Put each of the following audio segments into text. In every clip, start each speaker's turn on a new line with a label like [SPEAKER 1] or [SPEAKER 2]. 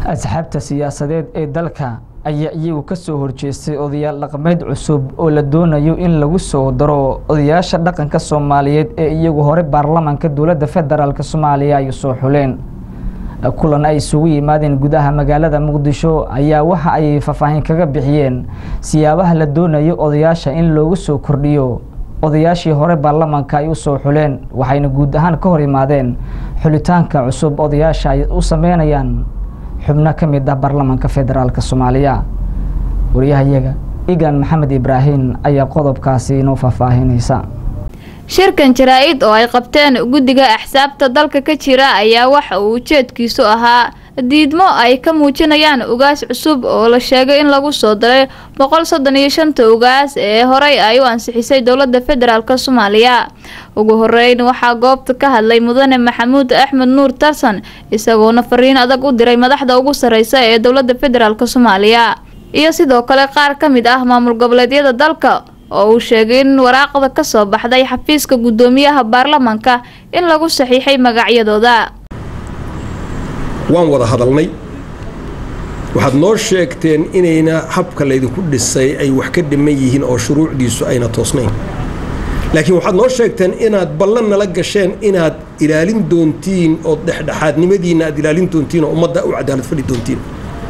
[SPEAKER 1] asxaabta siyaasadeed ee dalka ayaa iyagu ka soo horjeestay odayaal dhaqameed cusub oo la doonayo in lagu soo daro odayaasha dhaqanka soomaaliyeed ee iyagu hore baarlamaanka dowladda federaalk soomaaliya ay soo xuleen kulan ay isugu yimaadeen gudaha magaalada muqdisho ayaa waxa ay faahfaahin kaga bixiyeen siyaabaha la doonayo odayaasha in loogu soo kordhiyo odayaashii hore baarlamaanka ay u soo xuleen waxayna guud ahaan ka hor imaadeen xulitaanka cusub odayaasha ay u sameynayaan xubno ka mid ah baarlamaanka federaalk soomaaliya wariyahayaga igan maxamed ibraahim ayaa qodobkaasi inoo faahfaahinaysa
[SPEAKER 2] shirkan jaraa-id oo ay qabteen guddiga axsaabta dalka ka jira ayaa waxa uu ujeedkiisu ahaa diidmo ay ka muujinayaan ugaas cusub oo la sheegay in lagu soo daray boqol soddon iyo shanta ugaas ee horey ay u ansixisay dowladda federaalk soomaaliya ugu horeyn waxaa goobta ka hadlay mudane maxamuud axmed nuur tarsan isagoona fariin adag u diray madaxda ugu sareysa ee dowladda federaalk soomaaliya iyo sidoo kale qaar ka mid ah maamul goboleedyada dalka oo uu sheegay in waraaqda kasoo baxday xafiiska guddoomiyaha baarlamaanka in lagu saxiixay magacyadooda
[SPEAKER 3] waan wada hadalnay waxaad noo sheegteen inayna habka laydinku dhisay ay wax ka dhiman yihiin oo shuruucdiisu ayna toosnayn laakiin waxaad noo sheegteen inaad ballan nala gasheen inaad ilaalin doontiin oo dhexdhexaadnimadiinna aad ilaalin doontiin oo ummadda u cadaalad fadhi doontiin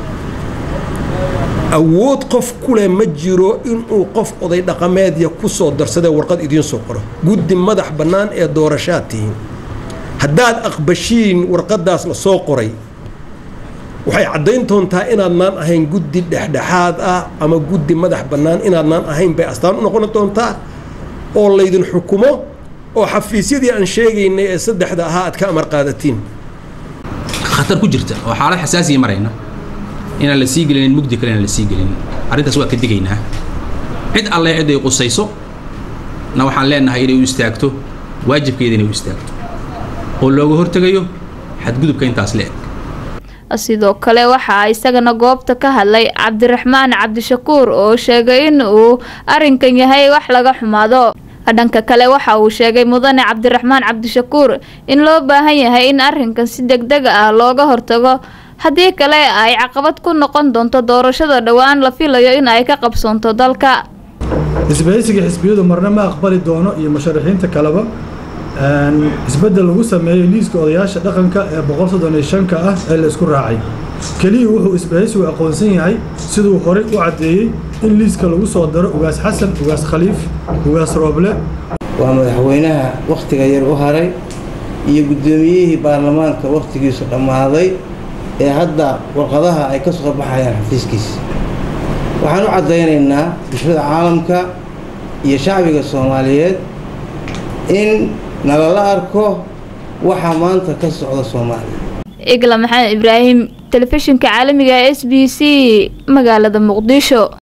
[SPEAKER 3] awood qof kuleh ma jiro inuu qof oday dhaqameedya ku soo darsadee warqad idiin soo qoro guddi madax bannaan ee doorashaad tihiin haddaad aqbashiin warqaddaas la soo qoray waxay caddayn doontaa inaadnaan ahayn guddi dhexdhexaad ah ama guddi madax bannaan inaadnaan ahayn bay astaan u noqon doontaa oo laydin xukumo oo xafiisyadii aan sheegaynay ee saddexda ahaa aad ka amar qaadatiin
[SPEAKER 4] khatar ku jirta oo xaalad xasaasiya marayna inaan la sii gelinin mugdi kale inaan la sii gelinin arrintaas waa ka digaynaa cid alle cid ay qusayso na waxaan leenahay inay u istaagto waajibkeeda inay u istaagto oo looga hortegayo xadgudubka intaas le-eg
[SPEAKER 2] sidoo kale waxaa isagana goobta ka hadlay cabdiraxmaan cabdishakuur oo sheegay in uu arrinkan yahay wax laga xumaado dhanka kale waxa uu sheegay mudane cabdiraxmaan cabdishakuur in loo baahan yahay in arrinkan si degdeg ah looga hortago haddii kale ay caqabad ku noqon doonto doorashada dhowaan la filayo in ay ka qabsoonto dalka
[SPEAKER 5] isbahaysiga xisbiyadu marna ma aqbali doono iyo musharaxiinta kaleba isbeddel lagu sameeyo liiska odayaasha dhaqanka ee boqol soddon iyo shanka ah ee la isku raacay keliya wuxuu isbahaysigu aqoonsan yahay siduu horey u caddeeyey in liiska lagu soo daro ugaas xasan ugaas khaliif ugaas rooble
[SPEAKER 6] waa madaxweynaha wakhtiga yar u haray iyo guddoomiyihii baarlamaanka wakhtigiisu dhammaaday ee hadda warqadaha ay ka soo baxayaan xafiiskiisa waxaan u caddaynaynaa bulshada caalamka iyo shacbiga soomaaliyeed in nalala arko waxaa maanta ka socda soomaaliya
[SPEAKER 2] igla maxamed ibraahim telefishinka caalamiga s b c magaalada muqdisho